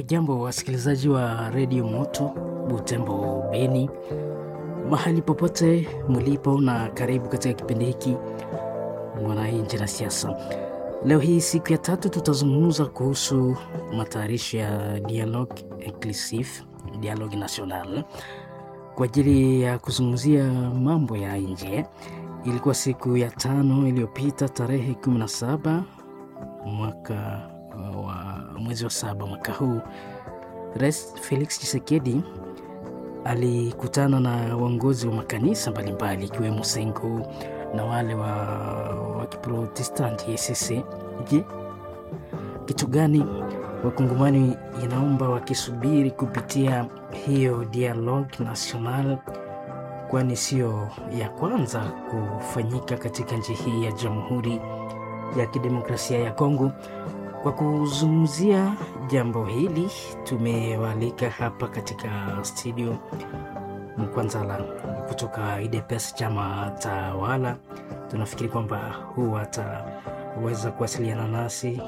Hamjambo wasikilizaji wa redio Moto Butembo Beni, mahali popote mlipo, na karibu katika kipindi hiki Mwananchi na Siasa. Leo hii siku ya tatu, tutazungumza kuhusu matayarisho ya Dialogue Inclusif, Dialogue National kwa ajili ya kuzungumzia mambo ya nje. Ilikuwa siku ya tano iliyopita tarehe 17 mwaka wa mwezi wa saba mwaka huu, Rais Felix Tshisekedi alikutana na waongozi wa makanisa mbalimbali ikiwemo Sengo na wale wa, wa Kiprotestanti ECC. Je, kitu gani wakongomani inaomba wakisubiri kupitia hiyo Dialogue National, kwani sio ya kwanza kufanyika katika nchi hii ya Jamhuri ya Kidemokrasia ya Kongo. Kwa kuzungumzia jambo hili tumewaalika hapa katika studio Mkwanzala kutoka UDPS chama tawala. Tunafikiri kwamba huu ataweza kuwasiliana nasi